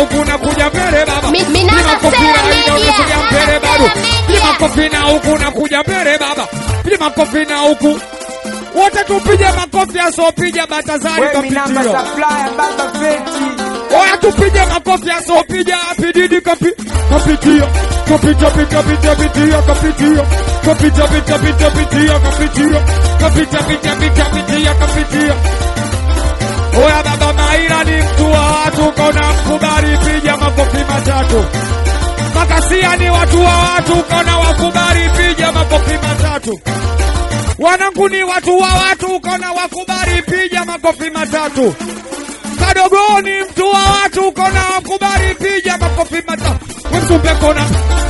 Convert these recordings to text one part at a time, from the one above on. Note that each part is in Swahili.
huku nakuja mbele baba. Mi- mi namba Makofi Sela na Aida, Media. unakuja mbele Namba bado. Sela Media. Makofi na huku nakuja mbele baba. Makofi na huku wote tupige makofi asopiga Batazari Wemi namba kapitio. supplier baba feti. Oya tupige makofi asopiga apididi kapi kapitio. Kapita pita pita pitia kapitio. Kapita pita pita pitia kapitio. Kapita pita pita pitia kapitio. Oya baba Maira ni mtu wa watu kona mkubali piga makofi matatu. Makasia ni watu wa watu kona wakubali piga makofi matatu. Wanangu ni watu wa watu kona wakubali piga makofi matatu. Kadogo ni mtu wa watu kona wakubali piga makofi matatu. Msumbe kona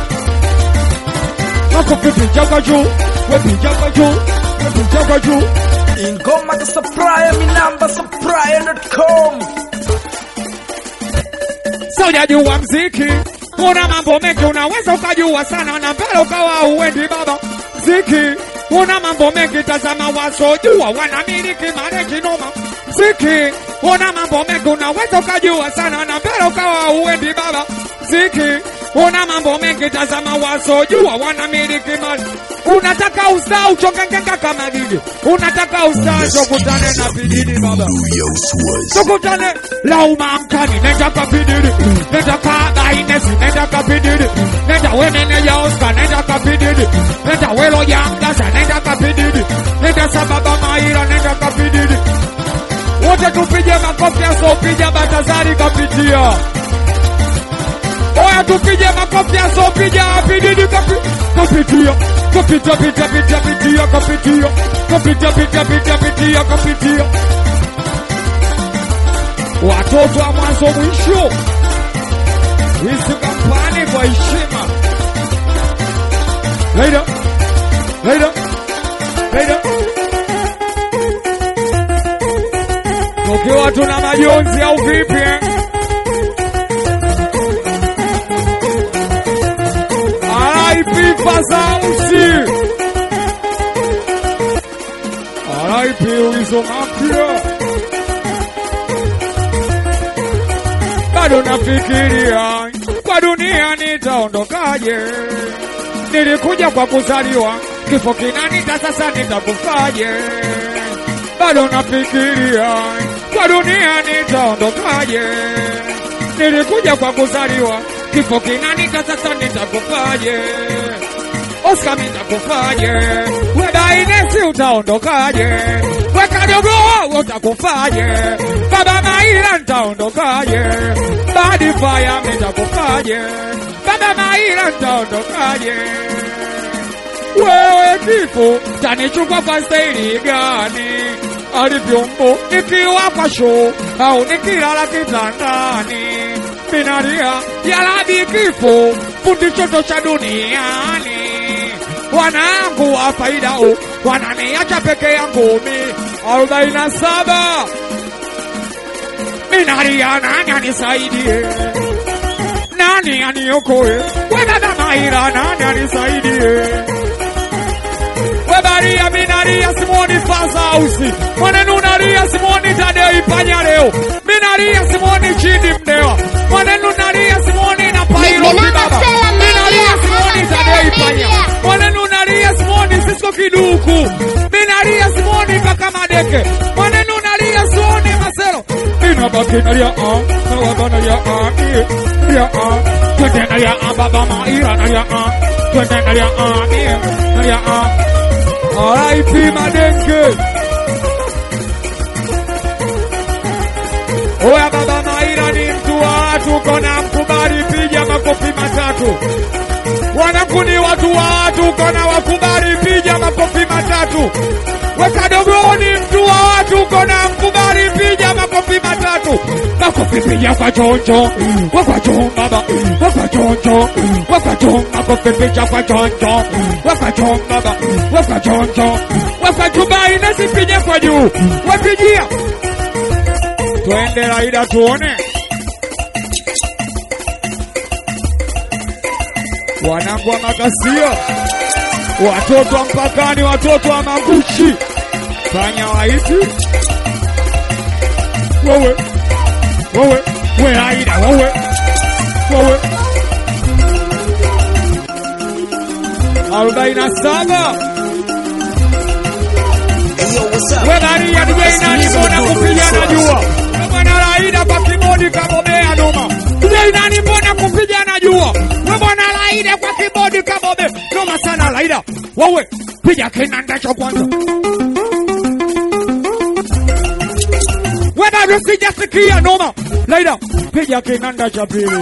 makofi piga kwa juu, we piga kwa juu, we piga kwa juu. Ingoma the supplier mi namba supplier.com. Sasa hujajua mziki, una mambo mengi, unaweza ukajua sana na mbele ukawa uendi baba. Mziki una mambo mengi, tazama wasojua wanamiliki mareji noma. Mziki una mambo mengi, unaweza ukajua sana na mbele ukawa uendi baba. Mziki una mambo mengi, tazama wasojua wanamiliki mali. Unataka ustaa uchongengenga kama gigi, unataka ustaa chokutane na bidini baba tukutane lauma mkani nenda kapidiri nenda kabainesi nenda kapidiri nenda wemeneja oska nenda kapidiri nenda welo yangasa nenda kapidiri nenda sababa maira nenda kapidiri wote tupige makofi asopija batazari kapitia oya tupige makofi asopija apididi kapi kapitia kapita pita pita pitia kapitia kapita pita pita pitia kapitia watoto wa mwanzo mwisho, hizi kampani kwa heshima. Later, later, later. Tukiwa tuna majonzi au vipi? eh? RIP Fazausi, RIP Wizo Mafia. bado nafikiria kwa dunia nitaondokaje. Nilikuja kwa kuzaliwa, kifo kinanita, sasa nitakufaje? Bado nafikiria kwa dunia nitaondokaje. Nilikuja kwa kuzaliwa, kifo kinanita, sasa nitakufaje? Oscar nitakufaje? We Dainesi utaondokaje? We Kadogo utakufaje? Baba Maira nitaondokaje? Badi Fire nitakufaje? Baba Maira nitaondokaje? Wewe kifo tanichukua kwa staili gani? Alivyombo nikiwa kwa show au nikilala kitandani, minalia yalabi kifo fundisho tosha duniani wanangu wa faida o wananiacha peke yangu mi arobaini na saba minalia nani anisaidie nani aniokoe we dada Maira nani anisaidie we Maria minalia Simoni Fazausi mwanenu nalia Simoni Tadei Panya leo minalia Simoni Chidi Mdewa mwanenu nalia Simoni na Pairo Mi- Minamba Kibaba Sela Media, minalia Simoni Minamba Tadei Sela Panya Media. mwanenu nalia Simoni Sisko Kiduku minalia Simoni mpaka Madeke mwanenu nalia Simoni Masero minabaki nalia ah na baba nalia ah eh, nalia ah twende nalia ah baba Maira nalia ah twende nalia ah eh, nalia ah RIP Madenge Oya baba Maira ni mtu wa watu, kona mkubali, piga makofi matatu. Wanangu ni watu wa watu, kona wakubali, piga makofi matatu. Weka dogo ni mtu wa watu, kona mkubali, piga makofi matatu. Makofi piga kwa choncho, kwa choncho baba, kwa choncho, kwa choncho, makofi piga kwa choncho, kwa choncho baba, kwa choncho, kwa chubai na sipige kwa juu, wapigia twende Raida tuone wanangu wa makasia, watoto wa mpakani, watoto wa magushi, fanya waiti wewe wewe we Raida wewe arobaini na saba Hey, yo, what's up? Webaria DJ nani mbona kupigana jua? Bwana Laida kwa kibodi kabobea noma. DJ nani mbona kupigana jua? We bwana Laida kwa kibodi kabobe. Noma sana Laida. Wewe piga kinanda cha kwanza. We bado sijasikia noma. Laida piga kinanda cha pili.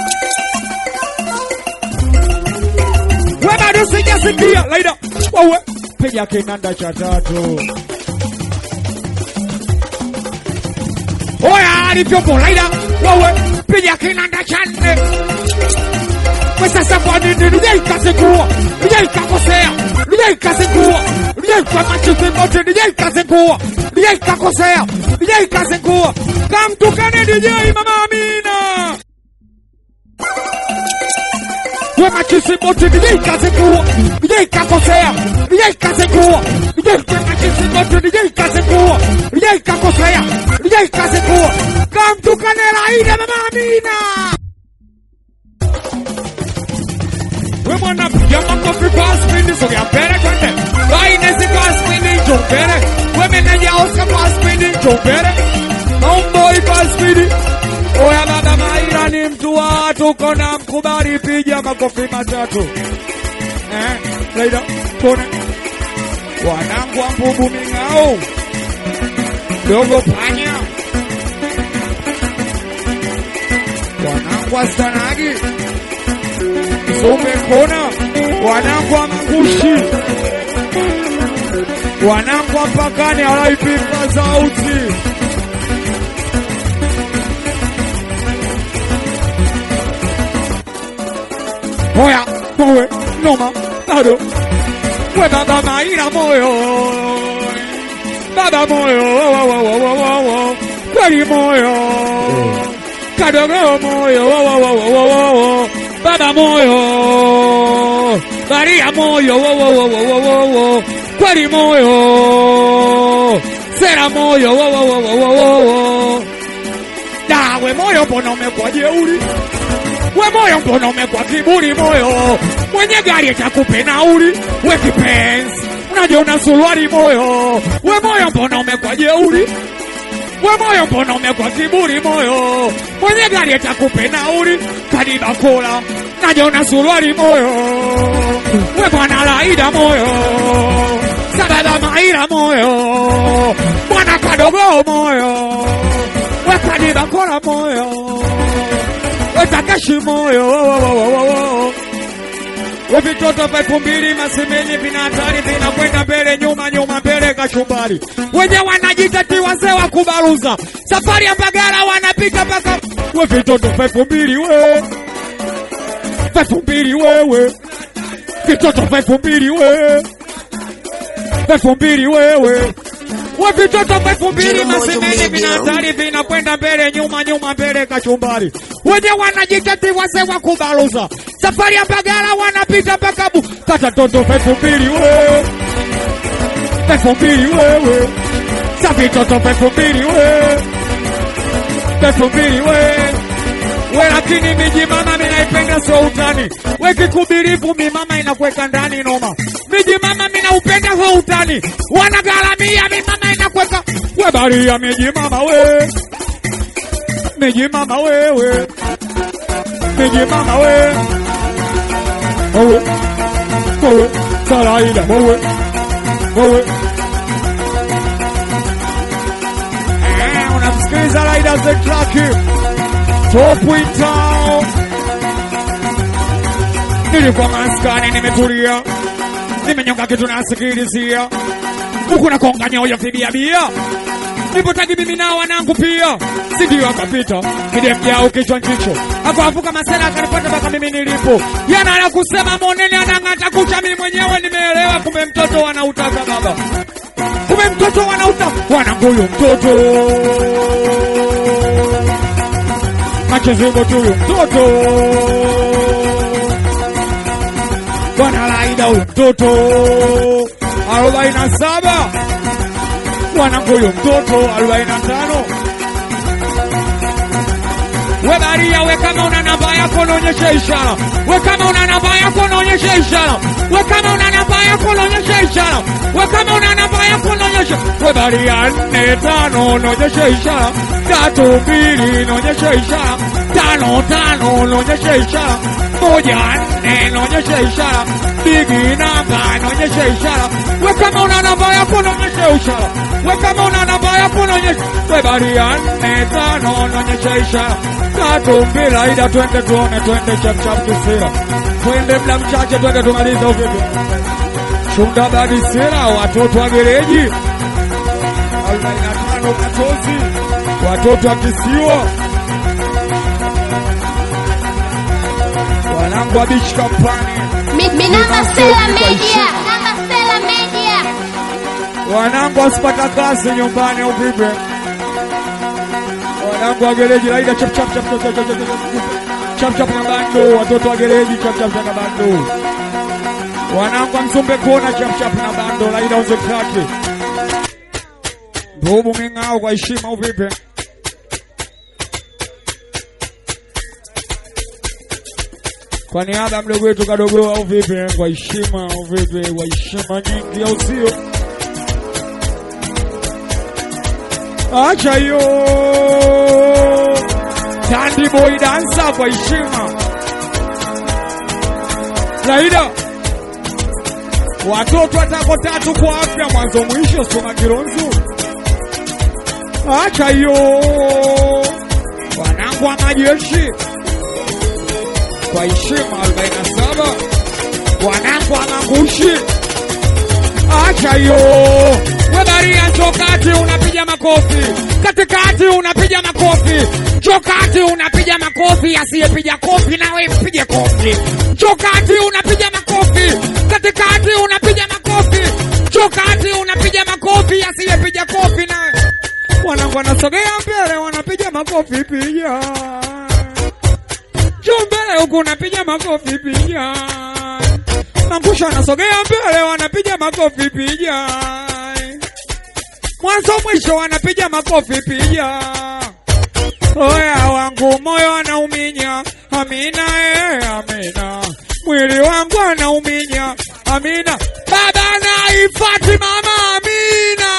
We bado sijasikia Laida. Wewe piga kinanda cha tatu. Oya alivyopo Laida, wewe piga kinanda cha nne. Kwa sasa kwa nini nije ikazingua, nije ikakosea, nije ikazingua, nije kwa machozi mote, nije ikazingua, nije ikakosea, nije ikazingua. Kamtukane DJ Mama Amina. We machozi mote, nije ikazingua, nije ikakosea, nije ikazingua, nije kwa machozi mote, nije ikazingua, nije ikakosea, nije ikazingua. Kamtukane Laida Mama Amina. We mwana piga makofi kwa spindi sogea mbele twende. Bainesi kwa spindi njoo mbele. We meneja Oscar kwa spindi njoo mbele. Homeboy kwa spindi. Oya baba Maira ni mtu wa watu kona mkubali piga makofi matatu. Eh, Laida, kone. Wanangu wa mbubu ming'ao. Dogo panya. Wanangu wa stanagi. Sume kona, wanangu wa mangushi, wanangu wa mpakani halaipika sauti. Oya, mowe, noma, bado. We baba maina moyo. Baba moyo, wo, wo, wo, wo, wo, wo, wo. Kweli moyo. Kadogo moyo, wo, wo, wo, wo, wo, wo, wo. Baba moyo. Maria moyo, wo, wo, wo, wo, wo, wo, wo. Kweli moyo. Sera moyo, wo, wo, wo, wo, wo, wo, wo. Dawe moyo mbona umekuwa jeuri? We moyo mbona umekuwa kiburi moyo? Mwenye gari atakupe nauli, we kipenzi. Unajua una suruali moyo. We moyo mbona umekuwa jeuri? We moyo mbona umekuwa kiburi moyo? Mwenye gari atakupe nauli, kadi bakula. Najua una suruali moyo. We bwana Laida moyo. Sababa Maira moyo. Bwana kadogo moyo. We kadi bakula moyo. We Takashi moyo. Wo, wo, wo, wo, wo. We vitoto vya elfu mbili masemenye vina hatari vinakwenda mbele nyuma nyuma mbele kachumbari. Wenye wanajitati wazee wa kubaruza safari ya Mbagala wanapita mpaka we vitoto vya elfu mbili we vya elfu mbili wewe vitoto vya elfu mbili we vya elfu mbili wewe we vitoto vya elfu mbili masemenye vina hatari vinakwenda mbele nyuma nyuma mbele kachumbari. Wenye wanajitati wazee wa kubaruza safari ya Mbagala wanapita mpaka bu kata toto vya elfu mbili we vya elfu mbili wewe sa vitoto vya elfu mbili we vya elfu mbili we we lakini miji mama minaipenda sio utani we kikubirifu mi mama inakweka ndani noma miji mama minaupenda sio utani wanagaramia mi mama inakweka we baria miji mama we miji mama wewe miji mama we wewe wewe Saraida wewe wewe Eh, unamsikiliza Laida the Track Top in town Nilikuwa maskani nimetulia Nimenyonga kitu nasikilizia Huku nakonga nyoyo vibia bia Nipotaki mimi na wanangu pia Sindio akapita Kidemjao kichwa njicho Akavuka masela akanipata mpaka mimi nilipo Yana la kusema monene anang'ata kucha mimi mwenyewe nimeelewa kumbe mtoto wanautaka baba Kumbe mtoto wanautaka Wananguyu mtoto Machezingo tu huyu mtoto Bwana Laida huyu mtoto arobaini na saba wanangu huyu mtoto arobaini na tano we baria we kama una namba yako yako naonyesha ishara. We kama una namba yako naonyesha ishara. We kama una namba yako naonyesha ishara. We kama una namba yako naonyesha. We bari ya nne tano naonyesha ishara. Tatu mbili naonyesha ishara. Tano tano naonyesha ishara. Moja nne naonyesha ishara. Bigi namba naonyesha ishara. We kama una namba yako naonyesha ishara. We kama una namba yako naonyesha. We bari ya nne tano naonyesha ishara. Tatu mbili aida, twende tuone, twende chap chap kisira, twende mda mchache, twende tumalize uvipi. Shunda badi sira, watoto wa gereji arobaini na tano Matozi, watoto wa kisiwa, wanangu wa beach kampani, Mi, mi namba Stella Media. Namba Stella Media. wanangu wasipata kazi nyumbani uvipi. Wanangu wa gereji laida chap chap chap chap chap chap chap chap chap na bando, watoto wa gereji chap chap chap na bando. Wanangu wa Mzumbe kuona chap chap na bando, laida onze traki. Ndugu ming'ao kwa heshima uvipi? Kwa niaba ya mdogo wetu kadogo au vipi? Kwa heshima au vipi? Kwa heshima nyingi au sio? Acha hiyo Tandy boy dansa kwa heshima. Laida, watoto watako tatu kwa afya, mwanzo mwisho, soma kironzo. Acha hiyo wanangu wa majeshi kwa heshima 47 wanangu wa mangushi. Acha hiyo webaria, chokati unapiga makofi, katikati unapiga makofi, chokati unapiga makofi, asiyepiga kofi nawe mpige kofi. Chokati unapiga makofi, katikati unapiga makofi, chokati unapiga makofi, asiyepiga kofi nawe. Wanangu wanasogea mbele, wanapiga makofi, piga juu mbele huku unapiga makofi, piga Mangusha wanasogea mbele, wanapiga makofi, piga mwanzo mwisho, wanapiga makofi, piga oya wangu moyo anauminya, amina eh, amina mwili wangu anauminya, amina baba naifati mama, amina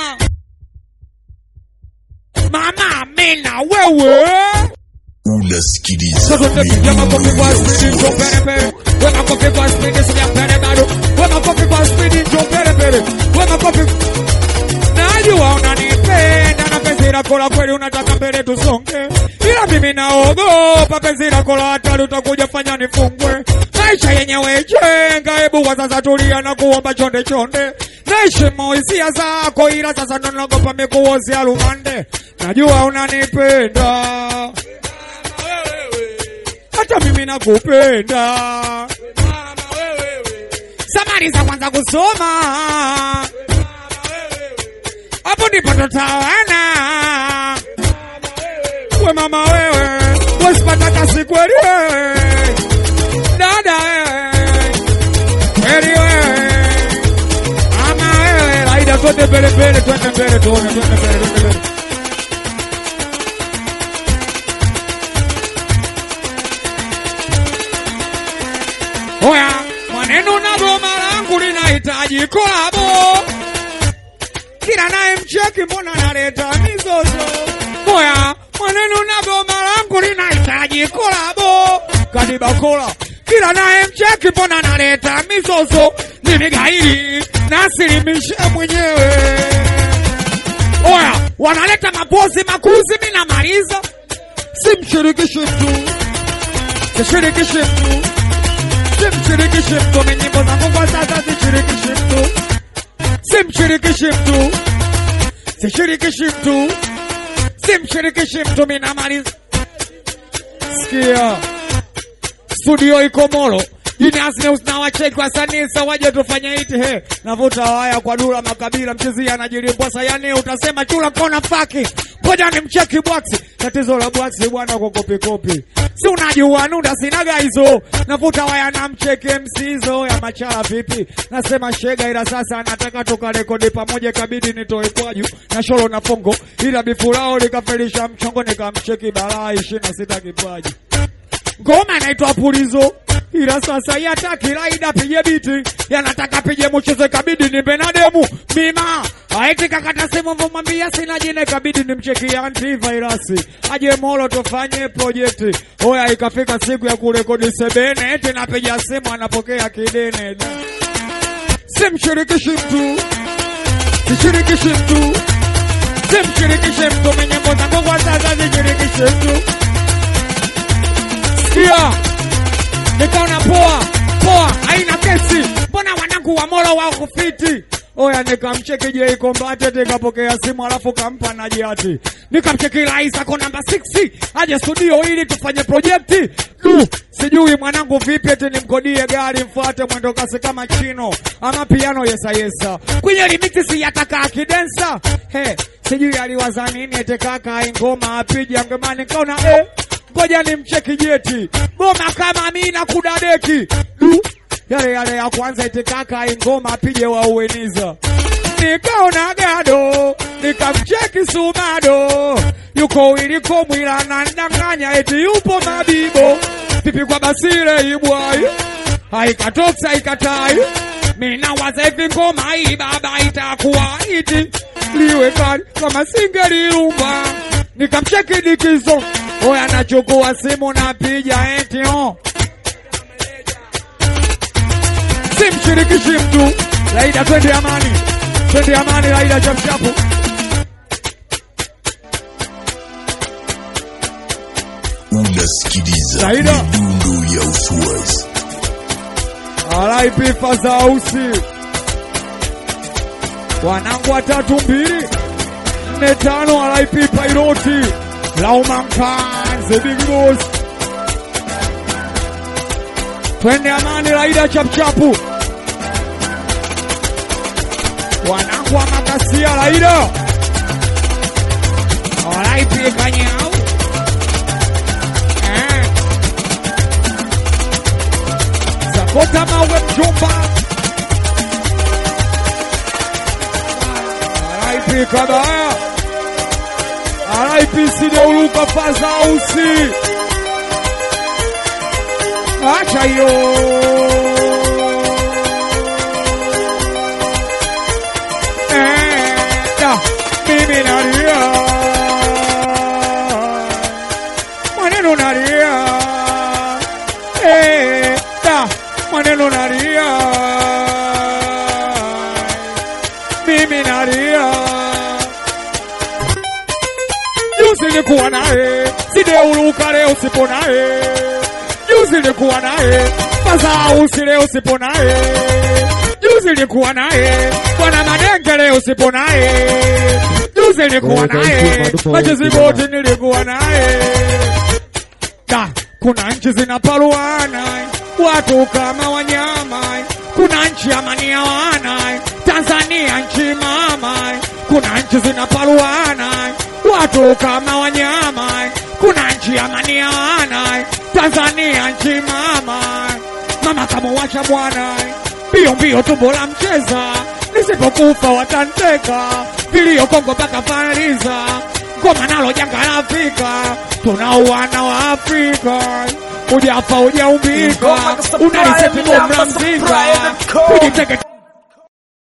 mama, amina wewe unasikiliza sasa tunapiga makofi kwa spidi njo pere pere. We makofi kwa spidi sija pere bado. We makofi kwa spidi njo pere pere. We makofi Najua unanipenda na penzi lako la kweli unataka mbele tusonge, ila mimi naogopa penzi lako la hatari utakuja fanya nifungwe. Maisha yenyewe jenga, hebu kwa sasa tulia na kuomba chonde chonde. Naheshimu hisia zako, ila sasa ndo naogopa mikuozia rumande. Najua unanipenda hata mimi nakupenda. Samari za kwanza kusoma, hapo ndipo tutawana. We mama wewe, wasipata kasi kweli wewe, dada wewe, kweli wewe, mama wewe, Laida, twende mbele mbele, twende mbele, tuone, twende mbele, twende mbele. Oya, maneno na goma langu linahitaji kolabo. Kila naye mcheki, mbona naleta mizozo? Oya, maneno na goma langu linahitaji kolabo. Kadiba kola, kila naye mcheki, mbona naleta mizozo? Mimi gairi nasilimishe mwenyewe. Oya, wanaleta mapozi makuzi, mimi namaliza. Simshirikishi mtu, sishirikishi mtu simshirikishi mtu, mimi nyimbo zangu kwa sasa sishirikishi mtu, simshirikishi mtu, sishirikishi mtu, simshirikishi mtu, mimi namaliza. Sikia, studio iko Molo Genius News na wacheki wasanii sa waje tufanye hiti he navuta waya kwa dura makabila mchizi anajilimbwa sayani utasema chula kona faki ngoja ni mcheki bwaksi tatizo la bwaksi bwana kwa kopi kopi si unajua nuda sinaga hizo navuta waya na mcheki MC hizo ya machala vipi nasema shega ila sasa nataka tukarekodi pamoja kabidi nitoe kwaju na sholo na fongo ila bifurao likafelisha mchongo nikamcheki balaa ishirini na sita kipaji ngoma inaitwa pulizo ila sasa yataki laida pige biti yanataka pige mchezo kabidi ni benademu mima aiti kakata simu vumwambia sina jina kabidi ni mcheki antivirasi aje molo tufanye projekti oya ikafika siku ya kurekodi sebene eti napiga simu anapokea kidene simshirikishi mtu sishirikishi mtu simshirikishe mtu mwenye mbona Mungu wa sasa sishirikishe mtu sikia nikaona poa poa haina kesi mbona wanangu wa moro wao kufiti oya nikamcheki je kombate nikapokea simu alafu kampa na jiati nikamcheki rais ako namba 6 aje studio ili tufanye projekti du sijui mwanangu vipi eti nimkodie gari mfuate mwendo kasi kama chino ama piano yesa yesa kwenye limiti siyataka akidensa he sijui aliwaza nini ete kaka ingoma apija ngemani nikaona eh ngoja nimcheki jeti goma kama mina kudadeki du yale yale ya kwanza eti kaka ingoma apige wa ueniza nikaona gado nikamcheki sumado yuko wiliko mwila na ndanganya eti yupo mabibo pipi kwa basire ibwai haikatoksa ikatai mina waza hivi ngoma hii baba itakuwa iti liwe kali kama singelirumba nikamcheki dikizo oya nachukua simu napiga eti oh. simshirikishi mtu laida twende amani twende amani laida chapchapu unasikiliza Saida. midundo ya uswazi RIP Fazausi, wanangu watatu mbili nne tano, RIP Pairoti Laumankan the big boss. Twende amani, Laida chapchapu, wanangu wa makasia, Laida RIP Kanyau eh. Zakota mawe mjomba RIP Kabaya RIP Sideuluka Fazausi Acha hiyo Eh, da, mimi nalia maneno nalia Eh, da, maneno nalia mimi nalia juzi nilikuwa naye sideuluka leo sipo naye juzi nilikuwa naye Fazausi leo sipo naye juzi nilikuwa naye bwana Madenge leo sipo naye juzi nilikuwa naye majuzi bote nilikuwa naye da kuna nchi zinaparuana watu kama wanyama kuna nchi amani hawana Tanzania nchi mama kuna nchi zinaparuana watu kama wanyama kuna nchi amani hawana Tanzania nchi mama mama kama wacha bwana mbio mbio tumbo la mcheza nisipokufa watanteka vilio Kongo mpaka Fariza ngoma nalo janga la Afrika tunauana wa Afrika ujafa ujaumbika unaliseti bomla mzinga kujiteke